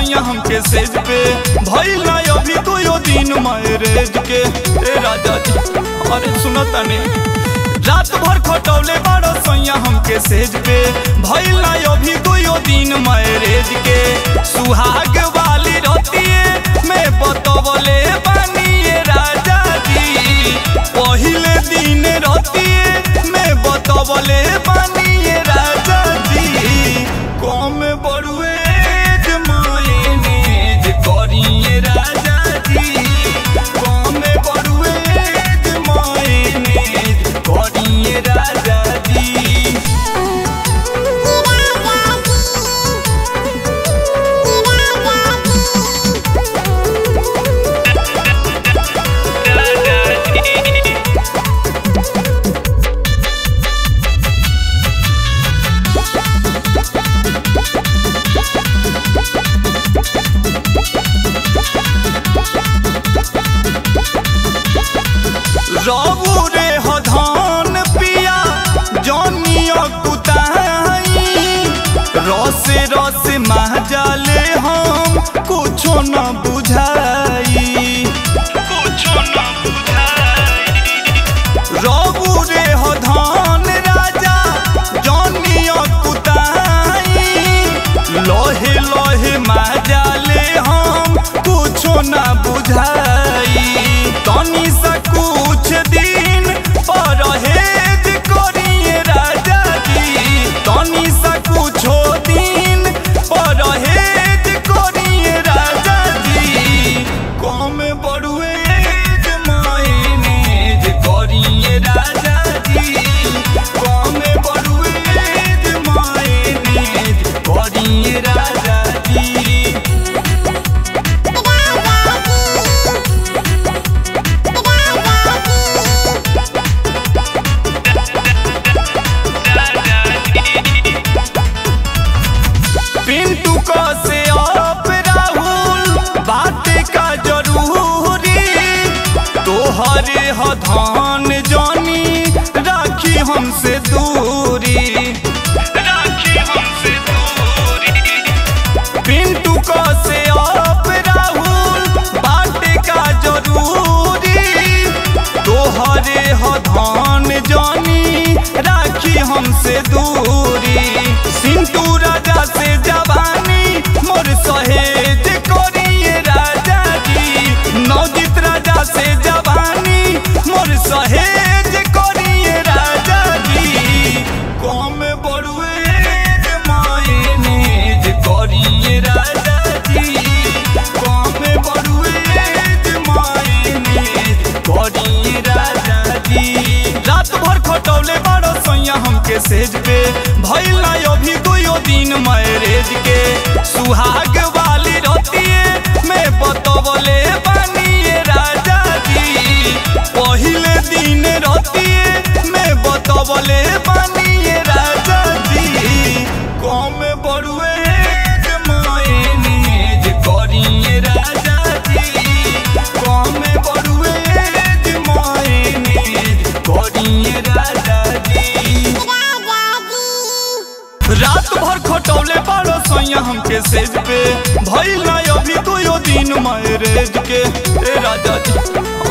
सैया हमके सेज पे भइल ना अभी तो दिन मैरेज के ए राजा जी अरे सुनो तने रात भर खटौले बारो सैया हमके सेज पे भइल ना अभी तो दिन मैरेज के सुहाग वाली रतिए में बतवले बानी राजा जी पहिले दिन रतिए में बतवले बानी राजा जी कम बड़ुए मायनेज करिए राजा जी कम बड़ुए मायनेज करिए राजा जी रबू रे हधान पिया जनिया कुताई रसे रस महजाले हम कुछो न बुझाई कुछो न बुझाई रबू रे हधान राजा जनिया कुताई लोहे लोहे महजाले हम कुछो न बुझाई तनी सा कुछ दिन परहेज करिए राजा जी तनी सा कुछो दिन परहेज करिए राजा जी कम बड़ुए मायनेज करिए राजा जी कम बड़ुए मायनेज करिए राजा जी पिंटू को से आप राहुल बात का जरूरी तोहरे हधान जानी राखी हमसे दूरी राखी हमसे दूरी पिंटू को से आप राहुल बात का जरूरी तोहरे हधान जानी राखी हमसे दूरी सिंटू राजा से जवानी मोर सहेज करिए राजा जी नवजीत राजा से जवानी मोर सहेज करिए राजा जी कम बड़ुए मायनेज करिए राजा जी कम बड़ुए मायनेज करिए राजा जी रात भर खटौले बारो सैया हमके सेज पे भइल ना अभी दुयो दिन मैरेज के सुहाग वाली रतिए में बतवले बानी राजा जी पहिले दिन रतिए में बतवले बानी राजा जी कम बड़ुए मायनेज करिए राजा जी कम बड़ुए मायनेज करिए राजा जी रात भर खटौले बारो सैया हमके सेज पे भइल ना अभी तो दिन मैरेज के ए राजा जी